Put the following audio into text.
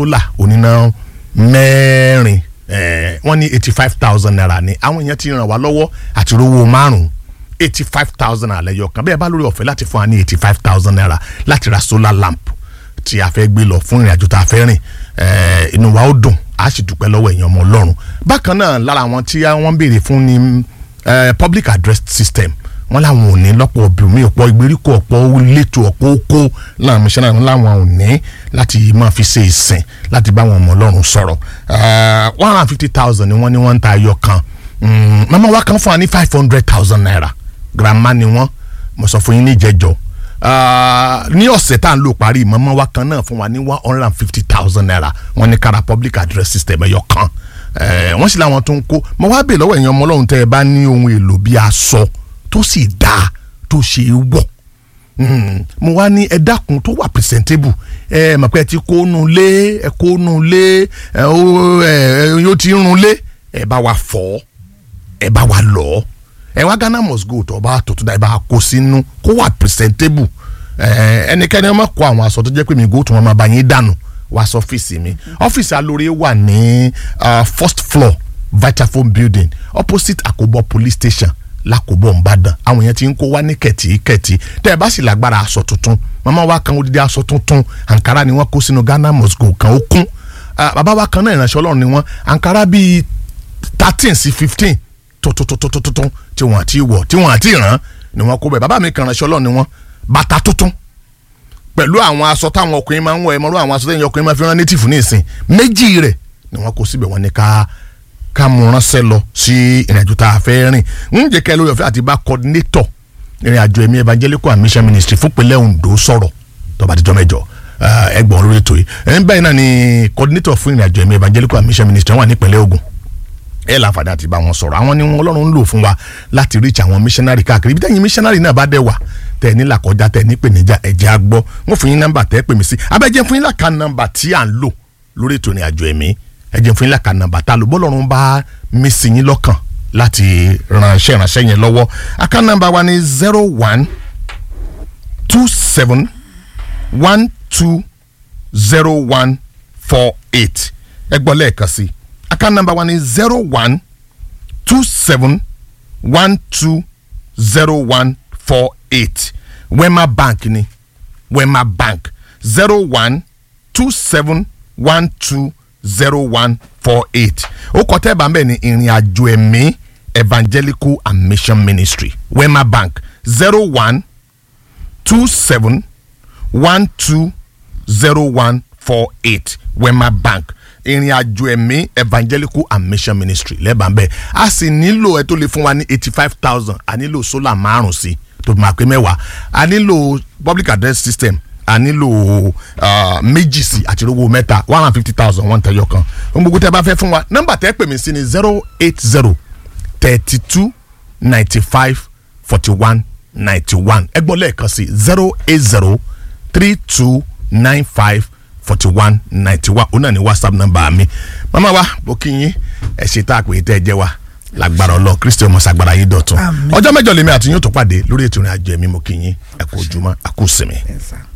sólà oníná mẹ́rin eh, wọ́n ní eighty five thousand naira ni àwọn èèyàn ti ràn wá lọ́wọ́ àti rówó márùn-ún eighty five thousand naira lẹ́yọ̀ kan bẹ́ẹ̀ bá lórí ọ̀fẹ́ láti fún wa ní eighty five thousand naira láti ra solar lamp tí a fẹ́ gbé lọ fún ìrìnàjò tá a fẹ́ rìn eh, inú wa ó dùn a sì dúpẹ́ lọ́wọ́ èèyàn ọmọ ọlọ́run bákan náà lára àwọn tí wọ́n ń béèrè fún ni eh, public address system wọ́n làwọn ò ní lọ́pọ̀ obìnrin ọ̀pọ̀ ìgbèríko ọ̀pọ̀ létò ọ̀pọ̀ oko láwọn mísánná làwọn ò ní láti máa fi ṣe ìsìn láti bá àwọn ọmọ ọlọ́run sọ̀rọ̀ one hundred and fifty thousand ni wọ́n ní wọ́n ń ta ayọ̀ kan Mm, mama wa kan fún wa ní five hundred thousand naira grandma ni wọ́n mo sọ fún yín ní ìjẹjọ Ah, ní ọ̀sẹ̀ tá à ń lò parí mama wa kan náà fún wa ní one hundred and fifty thousand naira wọ́n ní kára public address system ẹ̀yọ kan Eh, wọ́n sì láwọn tó ń kó mo wá bèè lọ́wọ́ ẹ̀yin ọmọ ọlọ́run tẹ́ ẹ bá ní ohun èlò bíi aṣọ tó sì dáa tó ṣe é wọ̀ Mm, mo wá ní ẹ dákun tó wà presentable ẹ mọ̀ pé ẹ ti kó nu lé ẹ kó nu lé ẹ ó ẹ yóò ti run lé ẹ bá wa fọ̀ ẹ bá wa lọ ẹ wá Ghana must go tó bá tó tó dá ẹ bá kó sínú kó wà presentable ẹ ẹnikẹ́ni ọmọ kó àwọn aṣọ tó jẹ́ pé mi go tó wọn máa bá yín dànù wá sí ọ́fíìsì mi ọ́fíìsì alóore wà ní uh, first floor Vitafoam building opposite Akobo police station lákòbọ̀ nìbàdàn àwọn èèyàn ti ń kó wá ní kẹ̀tíkẹ̀tí tẹ́ ẹ bá sì lágbára aṣọ tuntun màmá wa kan odidi aṣọ tuntun àǹkárá ni wọ́n kó sínú Ghana must go kan ó kún Ah, bàbá wa kan náà ìránṣẹ́ ọlọ́run ni wọ́n àǹkárá bíi thirteen sí fifteen tuntun tí wọ́n àti wọ̀ tí wọ́n àti ràn ni wọ́n kó bẹ́ẹ̀ bàbá mi kan ìránṣẹ́ ọlọ́run ni wọ́n bàtà tuntun pẹ̀lú àwọn aṣọ táwọn ọkùnrin máa ń wọ ẹ̀mọ́rú àwọn aṣọ tẹ̀yìn ọkùnrin máa fi rán native ní ìsìn méjì rẹ̀ ni wọ́n kó síbẹ̀ wọ́n ní ká ká mú ránṣẹ́ lọ sí ìrìnàjò tá a fẹ́ rìn ń jẹ́ kẹ́ lórí ọ̀fẹ́ àti bá coordinator ìrìnàjò ẹ̀mí evangelical and mission ministry fún pẹ̀lẹ́ Ondo sọ̀rọ̀ tó bá ti jọ mẹ́jọ ẹgbọ̀n lórí ètò yìí ẹ̀ ń báyìí náà ni coordinator fún ìrìnàjò ẹ̀mí evangelical and mission ministry wà nípìnlẹ̀ Ògùn ẹ láǹfààní àti bá wọn sọ̀rọ̀ àwọn ni wọn Ọlọ́run ń lò fún wa láti reach àwọn missionary káàkiri ibi tẹ́yìn missionary náà bá dẹ̀ wà tẹ̀ ní làkọjá tẹ̀ ní pèníjà ẹ̀jẹ̀ á gbọ́ wọn fún yín nọ́mbà tẹ́ pè mí sí abẹ́jẹ́ fún yín làkà nọ́mbà tí à ń lò lórí ètò ìrìnàjò ẹ̀mí ẹ̀jẹ̀ fún yín làkà nọ́mbà tá a lò bọ́lọ́run bá mí sí yín lọ́kàn láti ránṣẹ́ ránṣẹ́ yẹn lọ́wọ́ àká nọ́mbà wa ni zero one two seven one two zero one four eight ẹ gbọ́ lẹ́ẹ̀kan sí account number one is zero one two seven one two zero one four eight Wema Bank ni Wema Bank zero one two seven one two zero one four eight ó kọ tẹ́ bá ń bẹ̀ ní ìrìn àjò ẹ̀mí evangelical and mission ministry Wema Bank zero one two seven one two zero one four eight Wema Bank ìrìn àjò ẹ̀mí evangelical and mission ministry lẹ́bàá bẹ́ẹ̀ a sì nílò ẹ tó lè fún wa ní eighty five thousand a nílò solar márùn sí tó máa pé mẹ́wàá a nílò public address system a nílò uh, méjì sí àti owó mẹ́ta one hundred and fifty thousand one tẹ̀yọ kan ohun gbogbo tẹ́ bá fẹ́ fún wa nọ́mbà tẹ́ pè mí sí ni zero eight zero thirty two ninety five forty one ninety one ẹ gbọ́ lẹ́ẹ̀kan sí zero eight zero three two nine five forty one ninety one òun náà ni whatsapp number mi mama wa bó kí yín ẹ ṣe tá a pè é tẹ́ ẹ jẹ́ wa lágbára ọlọ kristi ọmọ sagbara yín dọ̀tun Àmín. ọjọ́ mẹ́jọ lèmi àti yín ó tó pàdé lórí ètò ìrìn àjò ẹ̀mí mo kí yín ẹ kú ojúmọ́ ẹ kú sinmi. Yes, sir.